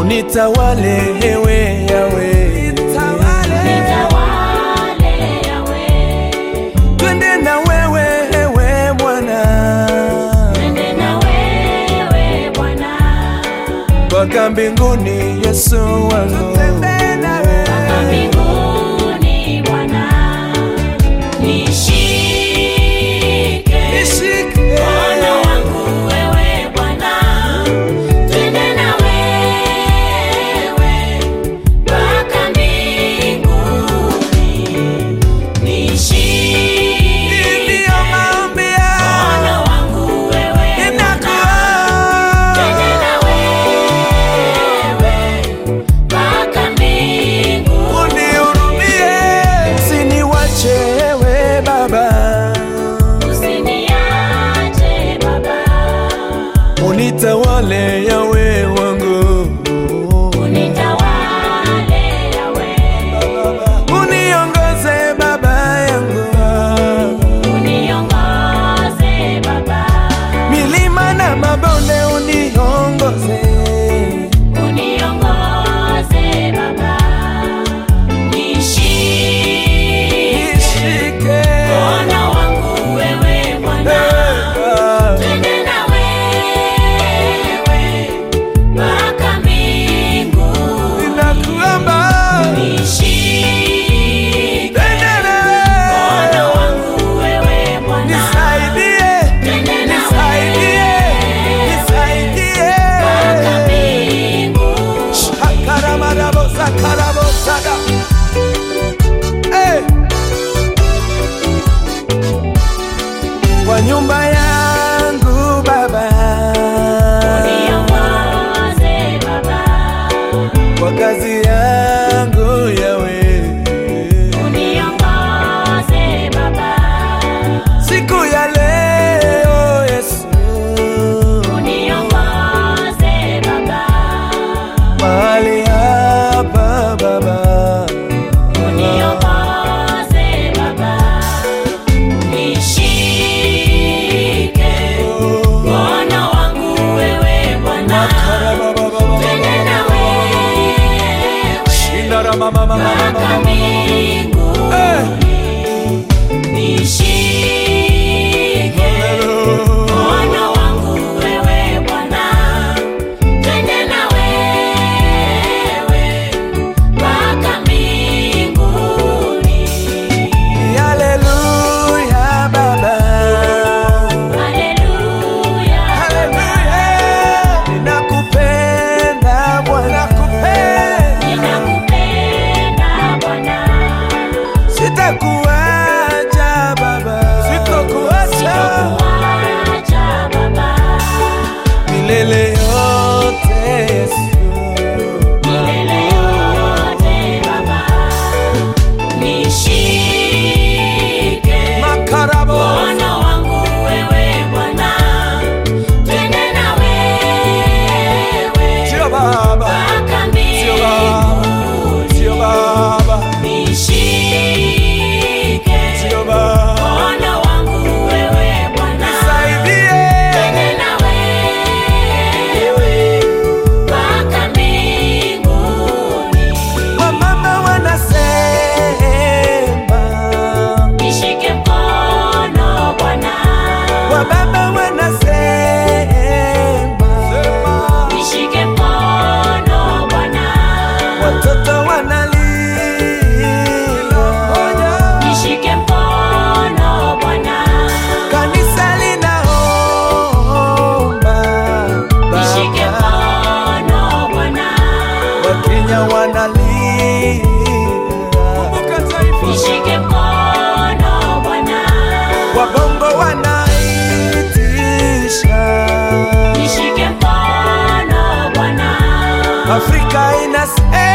unitawale ewe yawe Nitawale yawe, twende na wewe ewe Bwana twende na wewe Bwana, mpaka mbinguni Yesu wangu mpaka mbinguni Bwana. Nishike mkono wangu wewe Bwana, twende na wewe mpaka mbinguni. Nishike Ndiyo maombi mkono yangu wangu wewe Bwana, twende na wewe mpaka mbinguni. unihurumie, usiniwache ewe Baba, Usiniache Baba, unitawale yawe wangu, unitawale yawe, uniongoze Baba yangu, uniongoze Baba, milima na mabonde uniongoze, uniongoze Baba, nishike nishike mkono wangu wewe Bwana, twende na wewe mpaka mbinguni. ninakuomba Nishike twende na mkono wewe, wangu wewe Bwana, nisaidie, twende na nisaidie, wewe nisaidie. mpaka mbinguni. Shakaramarabosakarabosaga. Eh. Kwa nyumba yangu Baba, Uniongoze Baba, kwa kazi yangu Yawe, uniongoze Baba, siku ya leo Yesu, uniongoze Baba, mahali hapa Baba, uniongoze Baba, nishike mkono wangu wewe Bwana, twende na wewe mpaka mbinguni. Nishike mkono wangu wewe Bwana, twende na wewe mpaka mbinguni. Haleluya Baba. Haleluya, Ninakupenda Bwana, ninakupenda Bwana, sitakuacha Baba, sitakuacha sitakuacha Baba, milele yote Yesu. milele yote Baba, nishike Makarabo mkono wangu wewe Bwana, twende na wewe sio Baba, mpaka sio Baba, mbinguni. sio Baba, Nishike sio Baba, mkono wangu wewe Bwana, nisaidie twende na wewe mpaka mbinguni. wamama wanasema, Nishike mkono Bwana, wababa wanasema, nishike mkono Bwana, watoto wanalia, nishike mkono Bwana, kanisa linaomba, nishike Baba, mkono Bwana, Wakenya wanalia, nishike mkono Bwana, wabongo wanaitisha, nishike mkono Bwana, Afrika inasema